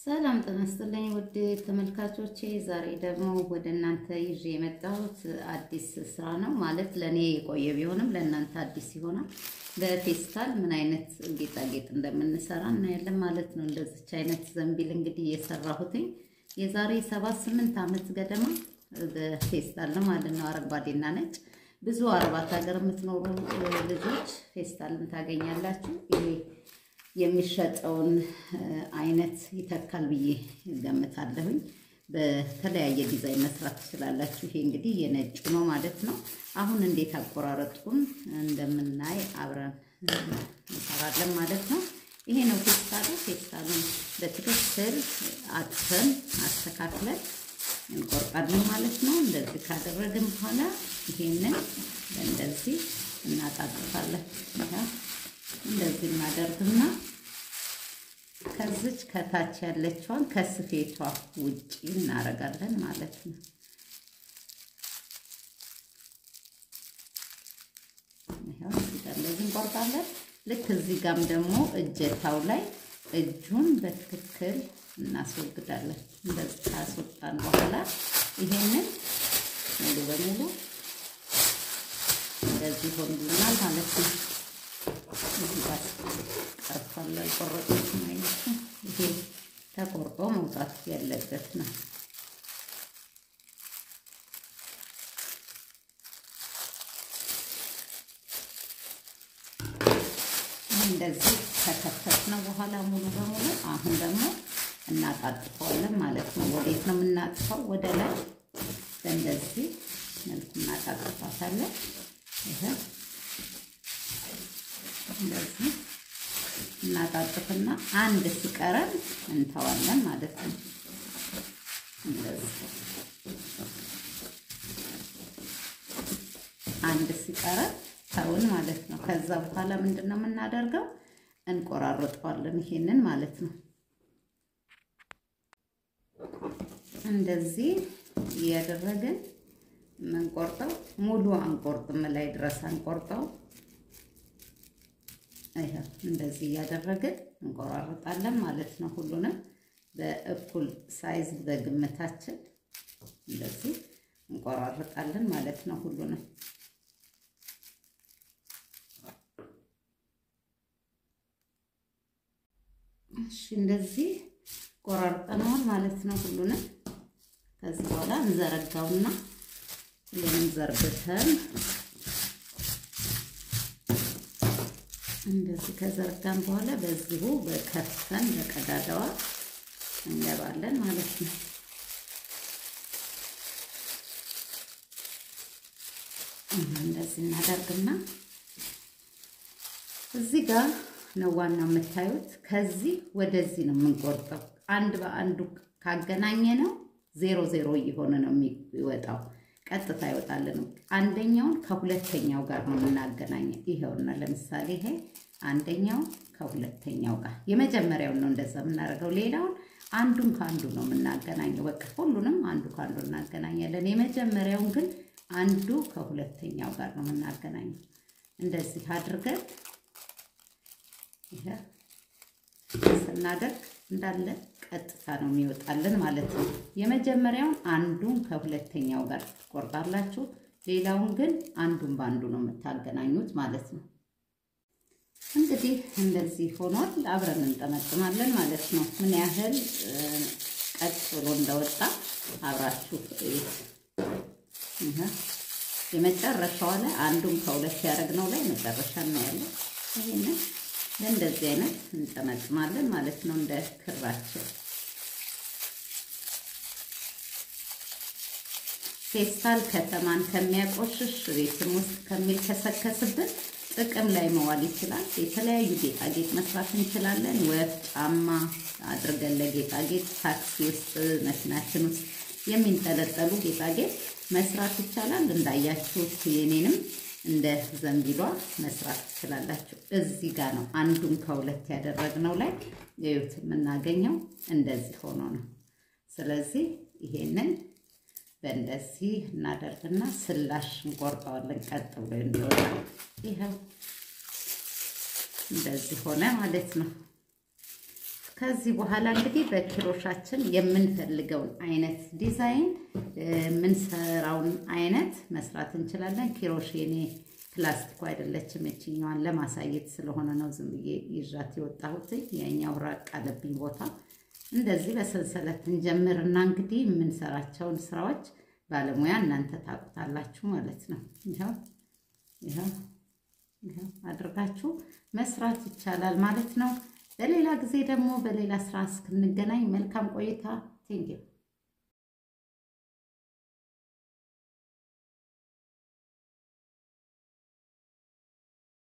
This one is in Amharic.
ሰላም ጤና ይስጥልኝ ውድ ተመልካቾቼ፣ ዛሬ ደግሞ ወደ እናንተ ይዤ የመጣሁት አዲስ ስራ ነው። ማለት ለእኔ የቆየ ቢሆንም ለእናንተ አዲስ ይሆናል። በፌስታል ምን አይነት ጌጣጌጥ እንደምንሰራ እናያለን ማለት ነው። እንደዚች አይነት ዘንቢል እንግዲህ የሰራሁትኝ የዛሬ ሰባት ስምንት ዓመት ገደማ በፌስታል ነው ማለት ነው። አረንጓዴና ነጭ ብዙ አረባት ሀገር የምትኖሩ ልጆች ፌስታልን ታገኛላችሁ። ይሄ የሚሸጠውን አይነት ይተካል ብዬ ገምታለሁኝ። በተለያየ ዲዛይን መስራት ትችላላችሁ። ይሄ እንግዲህ የነጩ ነው ማለት ነው። አሁን እንዴት አቆራረጡን እንደምናይ አብረን እንሰራለን ማለት ነው። ይሄ ነው ፌስታሉ። ፌስታሉን በትክክል አጥፈን አስተካክለን እንቆርጣለን ማለት ነው። እንደዚህ ካደረግን በኋላ ይሄንን እንደዚህ እናጣጥፋለን። እንደዚህ እናደርግና ከዚች ከታች ያለችዋን ከስፌቷ ውጪ እናደርጋለን ማለት ነው። ይኸው እዚህ ጋር እንደዚህ እንቆርጣለን። ልክ እዚህ ጋርም ደግሞ እጀታው ላይ እጁን በትክክል እናስወግዳለን። እንደዚህ ካስወጣን በኋላ ይሄንን ሙሉ በሙሉ እንደዚህ ሆንልናል ማለት ነው። እዚህ ጋር ቀርቷል ያልቆረጡት አይነት ይሄ ተቆርጦ መውጣት ያለበት ነው። እንደዚህ ከከተትነው በኋላ ሙሉ በሙሉ አሁን ደግሞ እናጣጥፈዋለን ማለት ነው። ወዴት ነው የምናጥፈው? ወደ ላይ በእንደዚህ መልኩ እናጣጥፋታለን። ይሄ እንደዚህ እናጣጥፍና አንድ ሲቀረን እንተዋለን ማለት ነው። እንደዚህ አንድ ሲቀረን ተውን ማለት ነው። ከዛ በኋላ ምንድን ነው የምናደርገው? እንቆራርጠዋለን ይሄንን ማለት ነው። እንደዚህ እያደረግን የምንቆርጠው ሙሉ አንቆርጥም፣ ላይ ድረስ አንቆርጠው ይሄው እንደዚህ እያደረግን እንቆራርጣለን ማለት ነው። ሁሉንም በእኩል ሳይዝ በግምታችን እንደዚህ እንቆራርጣለን ማለት ነው። ሁሉንም እሺ፣ እንደዚህ ቆራርጠነዋል ማለት ነው። ሁሉንም ከዚህ በኋላ እንዘረጋውና ሁሉንም ዘርግተን እንደዚህ ከዘርጋን በኋላ በዚሁ በከፍተን በቀዳዳዋ እንገባለን ማለት ነው። እንደዚህ እናደርግና እዚህ ጋር ነው ዋናው የምታዩት። ከዚህ ወደዚህ ነው የምንቆርጠው። አንድ በአንዱ ካገናኘ ነው ዜሮ ዜሮ እየሆነ ነው የሚወጣው። ቀጥታ ይወጣልን። አንደኛውን ከሁለተኛው ጋር ነው የምናገናኘው። ይሄውና ለምሳሌ ይሄ አንደኛው ከሁለተኛው ጋር የመጀመሪያውን ነው እንደዛ የምናደርገው። ሌላውን አንዱን ከአንዱ ነው የምናገናኘው። በቃ ሁሉንም አንዱ ከአንዱ እናገናኛለን። የመጀመሪያውን ግን አንዱ ከሁለተኛው ጋር ነው የምናገናኘው። እንደዚህ አድርገን ይሄ ስናደርግ እንዳለ ቀጥታ ነው የሚወጣልን ማለት ነው። የመጀመሪያውን አንዱን ከሁለተኛው ጋር ትቆርጣላችሁ። ሌላውን ግን አንዱን በአንዱ ነው የምታገናኙት ማለት ነው። እንግዲህ እንደዚህ ሆኗል። አብረን እንጠመጥማለን ማለት ነው። ምን ያህል ቀጥ ብሎ እንደወጣ አብራችሁ የመጨረሻዋ ላይ አንዱን ከሁለት ያደረግነው ላይ መጨረሻ እናያለን። ይህንን ለእንደዚህ አይነት እንጠመጥማለን ማለት ነው። እንደ ክራችን ፌስታል ከተማን ከሚያቆሽሽ ቤትም ውስጥ ከሚልከሰከስብን ጥቅም ላይ መዋል ይችላል። የተለያዩ ጌጣጌጥ መስራት እንችላለን። ወፍ ጫማ አድርገን ለጌጣጌጥ ታክሲ ውስጥ መኪናችን ውስጥ የሚንጠለጠሉ ጌጣጌጥ መስራት ይቻላል። እንዳያችሁት የኔንም እንደ ዘንቢሏ መስራት ትችላላችሁ። እዚህ ጋር ነው አንዱን ከሁለት ያደረግነው ላይ የዩት የምናገኘው እንደዚህ ሆኖ ነው። ስለዚህ ይሄንን በእንደዚህ እናደርግና ስላሽ እንቆርጠዋለን ቀጥ ብሎ እንዲወጣ። ይኸው እንደዚህ ሆነ ማለት ነው። ከዚህ በኋላ እንግዲህ በኪሮሻችን የምንፈልገውን አይነት ዲዛይን የምንሰራውን አይነት መስራት እንችላለን። ኪሮሽ የኔ ፕላስቲኩ አይደለችም። የችኛዋን ለማሳየት ስለሆነ ነው ዝም ብዬ ይዣት የወጣሁት። የኛው ራቅ አለብኝ ቦታ። እንደዚህ በሰንሰለት እንጀምርና እንግዲህ የምንሰራቸውን ስራዎች ባለሙያ እናንተ ታውቁታላችሁ ማለት ነው። ይኸው ይኸው ይኸው አድርጋችሁ መስራት ይቻላል ማለት ነው። በሌላ ጊዜ ደግሞ በሌላ ስራ እስክንገናኝ መልካም ቆይታ። ቴንኪው